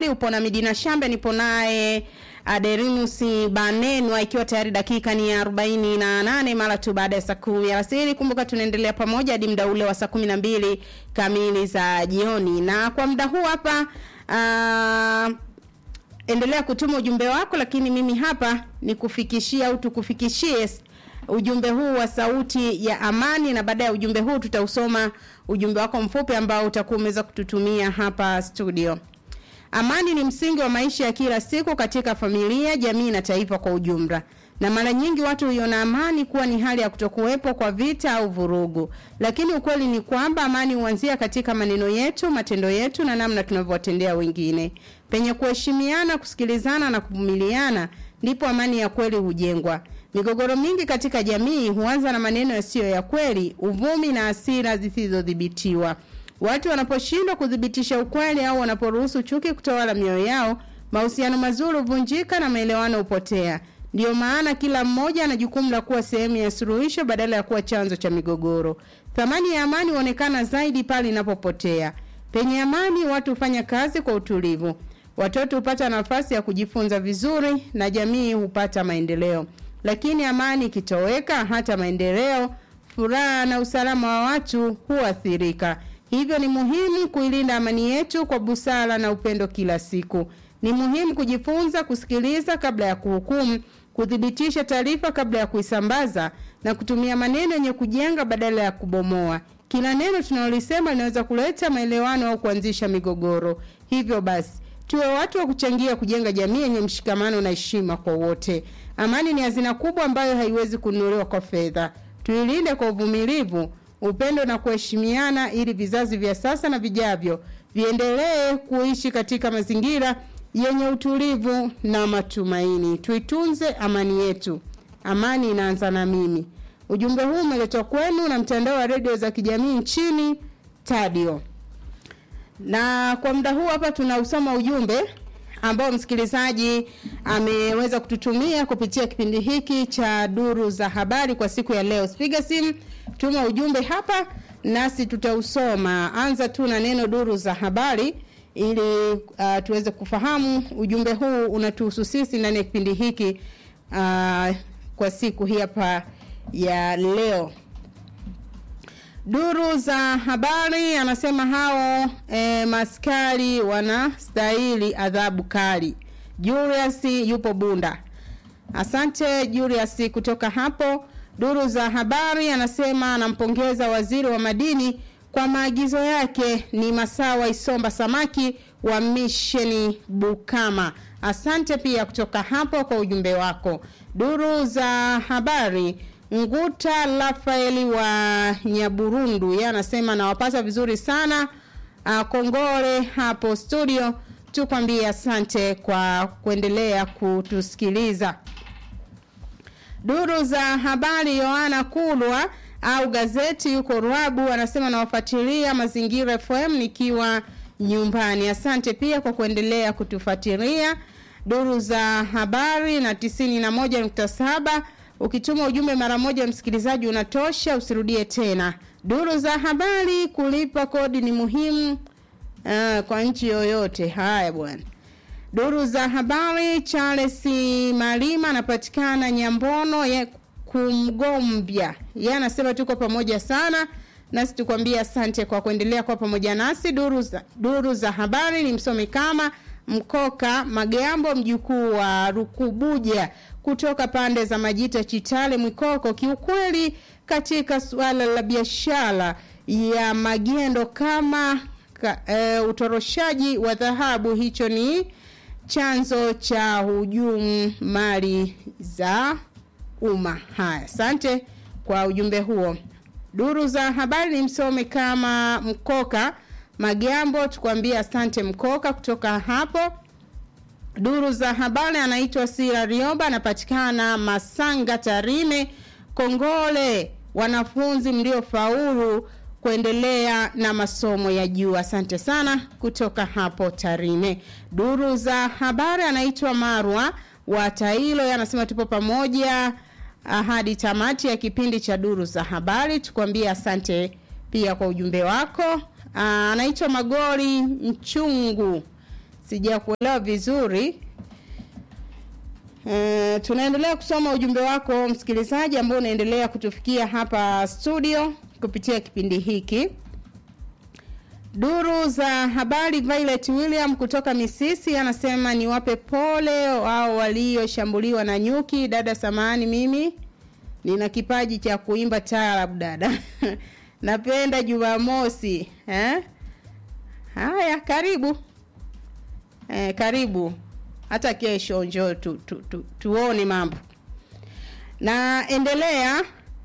Shambi, upo na Midina Shambe, nipo naye Aderimus Banenwa, ikiwa tayari dakika ni arobaini na nane mara tu baada ya saa kumi alasiri. Kumbuka tunaendelea pamoja hadi muda ule wa saa kumi na mbili kamili za jioni, na kwa muda huu hapa uh, endelea kutuma ujumbe wako, lakini mimi hapa nikufikishie au tukufikishie ujumbe huu wa sauti ya amani, na baada ya ujumbe huu tutausoma ujumbe wako mfupi ambao utakuwa umeweza kututumia hapa studio. Amani ni msingi wa maisha ya kila siku katika familia, jamii na taifa kwa ujumla. Na mara nyingi watu huiona amani kuwa ni hali ya kutokuwepo kwa vita au vurugu, lakini ukweli ni kwamba amani huanzia katika maneno yetu, matendo yetu na namna tunavyowatendea wengine. Penye kuheshimiana, kusikilizana na kuvumiliana, ndipo amani ya kweli hujengwa. Migogoro mingi katika jamii huanza na maneno yasiyo ya kweli, uvumi na hasira zisizodhibitiwa. Watu wanaposhindwa kudhibitisha ukweli au wanaporuhusu chuki kutawala mioyo yao, mahusiano mazuri huvunjika na maelewano hupotea. Ndiyo maana kila mmoja ana jukumu la kuwa sehemu ya suluhisho badala ya kuwa chanzo cha migogoro. Thamani ya amani huonekana zaidi pale inapopotea. Penye amani, watu hufanya kazi kwa utulivu, watoto hupata nafasi ya kujifunza vizuri na jamii hupata maendeleo. Lakini amani ikitoweka, hata maendeleo, furaha na usalama wa watu huathirika. Hivyo ni muhimu kuilinda amani yetu kwa busara na upendo kila siku. Ni muhimu kujifunza kusikiliza kabla ya kuhukumu, kuthibitisha taarifa kabla ya kuisambaza na kutumia maneno yenye kujenga badala ya kubomoa. Kila neno tunalolisema linaweza kuleta maelewano au kuanzisha migogoro. Hivyo basi, tuwe watu wa kuchangia kujenga jamii yenye mshikamano na heshima kwa wote. Amani ni hazina kubwa ambayo haiwezi kununuliwa kwa fedha. Tuilinde kwa uvumilivu, upendo na kuheshimiana ili vizazi vya sasa na vijavyo viendelee kuishi katika mazingira yenye utulivu na matumaini. Tuitunze amani yetu. Amani inaanza na mimi. Ujumbe huu umeletwa kwenu na mtandao wa redio za kijamii nchini Tadio. Na kwa muda huu hapa tunausoma ujumbe ambao msikilizaji ameweza kututumia kupitia kipindi hiki cha duru za habari kwa siku ya leo. Piga simu, tuma ujumbe hapa nasi tutausoma. Anza tu na neno duru za habari ili uh, tuweze kufahamu ujumbe huu unatuhusu sisi ndani ya kipindi hiki uh, kwa siku hii hapa ya leo. Duru za habari anasema hao e, maskari wanastahili adhabu kali. Julius yupo Bunda. Asante Julius kutoka hapo. Duru za habari anasema anampongeza waziri wa madini kwa maagizo yake. Ni Masawa Isomba Samaki wa misheni Bukama. Asante pia kutoka hapo kwa ujumbe wako. Duru za habari Nguta Rafaeli wa Nyaburundu yeye anasema nawapata vizuri sana. Uh, kongole hapo studio, tukwambie asante kwa kuendelea kutusikiliza. Duru za habari Yohana Kulwa au gazeti yuko Ruabu anasema nawafuatilia Mazingira FM nikiwa nyumbani. Asante pia kwa kuendelea kutufuatilia. Duru za habari na tisini na moja nukta saba Ukituma ujumbe mara moja msikilizaji unatosha, usirudie tena. Duru za habari, kulipa kodi ni muhimu uh, kwa nchi yoyote. Haya bwana. Duru za habari, Charles Malima anapatikana Nyambono ya kumgombya. Yeye anasema tuko pamoja sana nasi tukwambia asante kwa kuendelea kwa pamoja nasi. Duru za, duru za habari ni msomi kama Mkoka Magambo, mjukuu wa Rukubuja kutoka pande za Majita, Chitale, Mwikoko. Kiukweli, katika suala la biashara ya magendo kama ka, e, utoroshaji wa dhahabu, hicho ni chanzo cha hujumu mali za umma. Haya, asante kwa ujumbe huo. Duru za habari ni msome kama Mkoka Magambo, tukwambia asante Mkoka kutoka hapo. Duru za habari anaitwa Sira Rioba, anapatikana Masanga, Tarime. Kongole wanafunzi mliofaulu kuendelea na masomo ya juu. Asante sana kutoka hapo Tarime. Duru za habari anaitwa Marwa wa Tailo, anasema tupo pamoja hadi tamati ya kipindi cha duru za habari. Tukwambie asante pia kwa ujumbe wako. Anaitwa Magori Mchungu sijakuelewa vizuri. Uh, tunaendelea kusoma ujumbe wako msikilizaji ambao unaendelea kutufikia hapa studio kupitia kipindi hiki. Duru za habari Violet William kutoka Misisi anasema niwape pole wao walioshambuliwa na nyuki. Dada samani, mimi nina kipaji cha kuimba taarab dada. Napenda Jumamosi eh? Haya, karibu eh, karibu hata kesho njoo tu, tu, tu, tuone mambo. Naendelea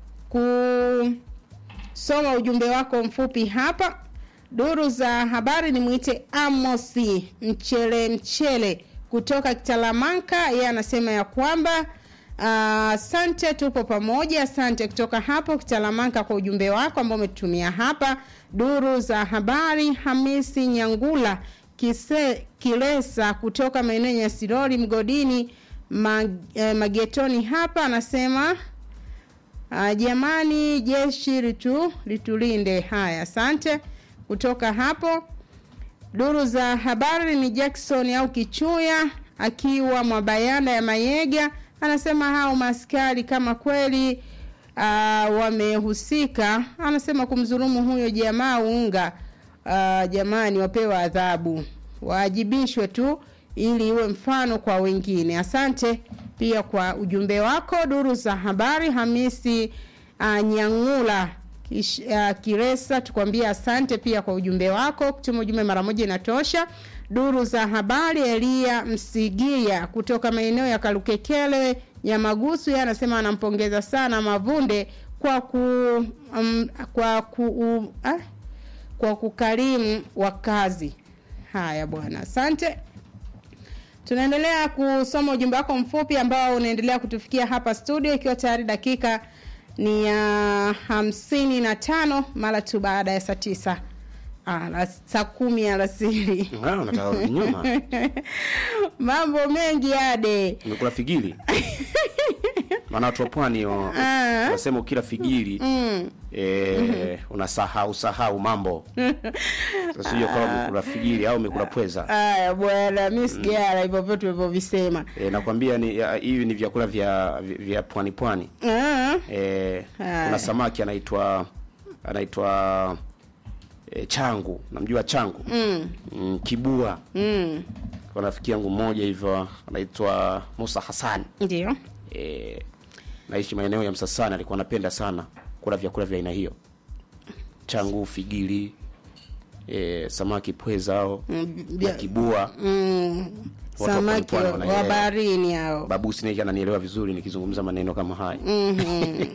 kusoma ujumbe wako mfupi hapa. Duru za habari ni mwite Amosi Mchele Mchele kutoka Kitalamanka. Yeye anasema ya kwamba asante, uh, tupo pamoja. Asante kutoka hapo Kitalamanka kwa ujumbe wako ambao umetutumia hapa. Duru za habari Hamisi Nyangula Kise, Kilesa kutoka maeneo ya Sirori mgodini mag, eh, magetoni hapa anasema uh, jamani jeshi litu litulinde. Haya, asante kutoka hapo. Duru za habari ni Jackson au Kichuya akiwa Mwabayanda ya Mayega anasema hao maskari kama kweli uh, wamehusika, anasema kumdhulumu huyo jamaa unga uh, jamani, wapewe adhabu, waajibishwe tu ili iwe mfano kwa wengine. Asante pia kwa ujumbe wako. Duru za habari Hamisi uh, Nyangula Kish, uh, Kiresa tukwambia asante pia kwa ujumbe wako. Kutuma ujumbe mara moja inatosha. Duru za habari Elia Msigia kutoka maeneo ya Kalukekele Nyamagusu, yeye anasema anampongeza sana Mavunde kwa ku um, kwa ku uh, ah, kwa kukarimu wakazi. Haya bwana, asante. Tunaendelea kusoma ujumbe wako mfupi ambao unaendelea kutufikia hapa studio, ikiwa tayari dakika ni ya uh, hamsini na tano mara tu baada ya saa tisa ah, saa kumi alasiri. Unataka kurudi nyuma? Mambo mengi ade Umekula figili? Maana watu wa pwani wa- Ah. wasema ukila figili mm. eh, unasahau sahau mambo. Sasa sio kama umekula figili au umekula pweza. Aya bwana, mi sijala hivyo vyote ulivyovisema. Eh, nakwambia ni ya- hivi ni vyakula vya vya pwani pwani. Ah, Eh, Haya. kuna samaki anaitwa anaitwa eh, changu. Namjua changu? mm, Mm, kibua. mm, Kwa rafiki yangu mmoja hivyo anaitwa Musa Hassan. ndio eh, naishi maeneo ya Msasani, alikuwa anapenda sana kula vyakula vya aina hiyo, changu, figili, eh, samaki pweza au Mm, na vya- kibua. mm, Watu wa samaki pwani wa wanaelewa. baharini hao. Babusi naye ananielewa vizuri nikizungumza maneno kama haya. Mhm.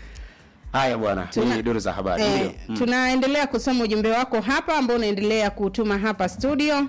Haya bwana, Tuna- ni duru za habari Eh, ndio. Mm. tunaendelea kusoma ujumbe wako hapa ambao unaendelea kutuma hapa studio.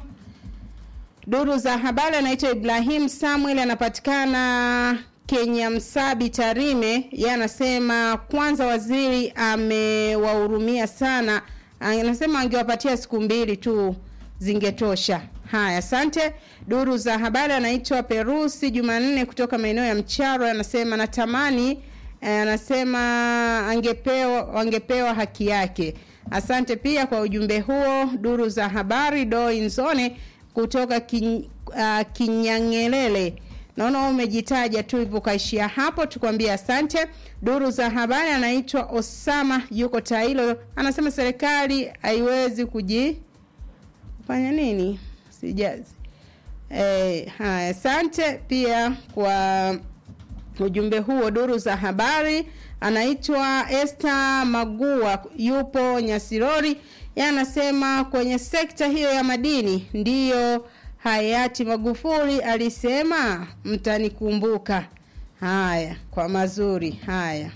Duru za habari anaitwa Ibrahim Samuel anapatikana Kenya Msabi Tarime. Yeye anasema kwanza waziri amewahurumia sana. Anasema angewapatia siku mbili tu zingetosha. Haya, asante. Duru za habari anaitwa Perusi Jumanne kutoka maeneo ya Mcharo anasema natamani Eh, anasema angepewa wangepewa haki yake. Asante pia kwa ujumbe huo. Duru za habari Doi Nzone kutoka kin, uh, Kinyangelele. Naona wewe umejitaja tu hivyo kaishia hapo, tukwambie asante. Duru za habari anaitwa Osama yuko Tailo, anasema serikali haiwezi kuji fanya nini? Sijazi. Eh, haya, asante pia kwa ujumbe huo. Duru za habari anaitwa Esther Magua, yupo Nyasirori. Yeye anasema kwenye sekta hiyo ya madini ndiyo hayati Magufuli alisema mtanikumbuka. Haya, kwa mazuri haya.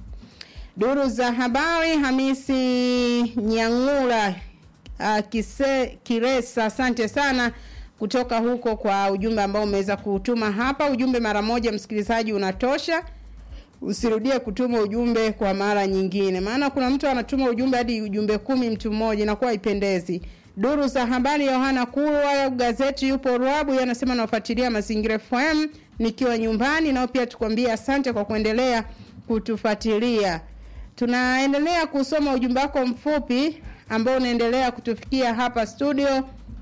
Duru za habari Hamisi Nyangula uh, kise, Kiresa, asante sana kutoka huko kwa ujumbe ambao umeweza kutuma hapa. Ujumbe mara moja, msikilizaji, unatosha. Usirudie kutuma ujumbe kwa mara nyingine, maana kuna mtu anatuma ujumbe hadi ujumbe kumi mtu mmoja, inakuwa haipendezi. Duru za habari Yohana Kurwa gazeti yupo Ruabu, yeye anasema nafuatilia Mazingira FM nikiwa nyumbani, nao pia tukwambie asante kwa kuendelea kutufuatilia. Tunaendelea kusoma ujumbe wako mfupi ambao unaendelea kutufikia hapa studio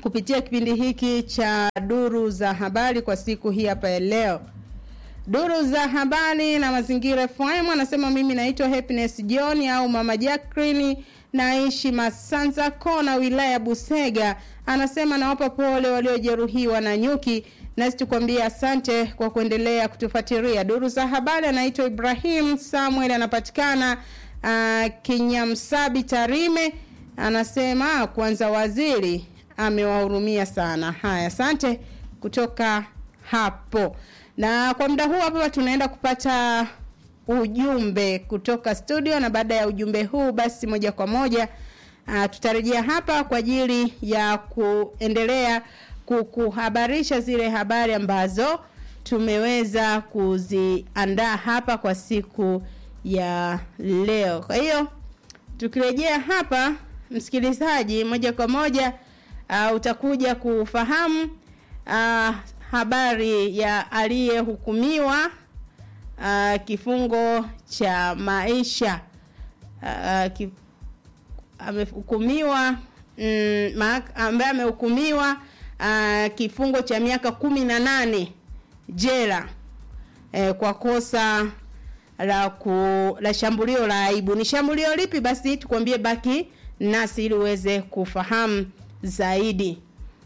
kupitia kipindi hiki cha duru za habari kwa siku hii hapa ya leo. Duru za habari na mazingira FM anasema mimi naitwa Happiness John au Mama Jacqueline naishi Masanza Kona wilaya ya Busega. Anasema nawapa pole waliojeruhiwa na nyuki nasi tukwambia asante kwa kuendelea kutufuatilia. Duru za habari anaitwa Ibrahim Samuel anapatikana uh, Kinyamsabi Tarime. Anasema kwanza waziri amewahurumia sana. Haya, asante kutoka hapo. Na kwa muda huu hapa tunaenda kupata ujumbe kutoka studio, na baada ya ujumbe huu basi moja kwa moja uh, tutarejea hapa kwa ajili ya kuendelea kukuhabarisha zile habari ambazo tumeweza kuziandaa hapa kwa siku ya leo. Kwa hiyo tukirejea hapa, msikilizaji, moja kwa moja uh, utakuja kufahamu uh, habari ya aliyehukumiwa uh, kifungo cha maisha uh, ki, amehukumiwa mm, ambaye amehukumiwa uh, kifungo cha miaka kumi na nane jela eh, kwa kosa la ku, la shambulio la aibu. Ni shambulio lipi? Basi tukwambie, baki nasi ili uweze kufahamu zaidi.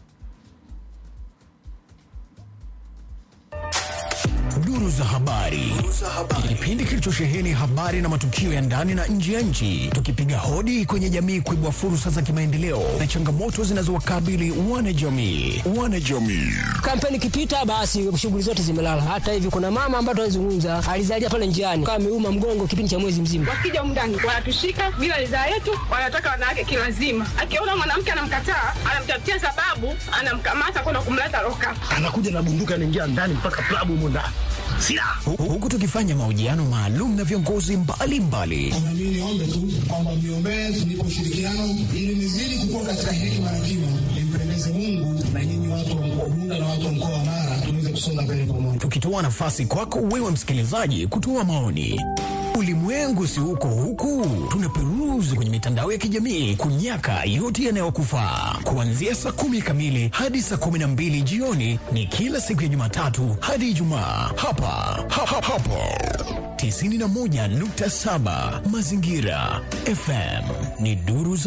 Duru za habari, kipindi kilichosheheni habari na matukio ya ndani na nje ya nchi, tukipiga hodi kwenye jamii kuibua fursa za kimaendeleo na changamoto zinazowakabili wanajamii. Wanajamii Kampeni ikipita, basi shughuli zote zimelala. Hata hivi kuna mama ambaye tunazungumza alizalia pale njiani, kama ameuma mgongo kipindi cha mwezi mzima. Wakija mndani wanatushika bila ridhaa yetu, wanataka wanawake kilazima. Akiona mwanamke anamkataa, anamtafutia sababu, anamkamata kwenda kumleta loka, anakuja na bunduki, anaingia ndani mpaka klabu humo ndani huku tukifanya mahojiano maalum na viongozi mbalimbali. Mimi niombe tu kwamba mniombee tunipe ushirikiano ili nizidi kukua katika hekima na kima, nimpendeze Mungu na nyinyi watu wa mkoa Bunda na watu wa mkoa wa Mara tuweze kusonga mbele pamoja, tukitoa nafasi kwako wewe msikilizaji kutoa maoni. Ulimwengu si huko huku, tunaperuzi kwenye mitandao ya kijamii kunyaka yote yanayokufaa. Kuanzia saa kumi kamili hadi saa kumi na mbili jioni ni kila siku ya Jumatatu hadi Ijumaa hapa ha, ha, hapo 91.7 Mazingira FM ni duru za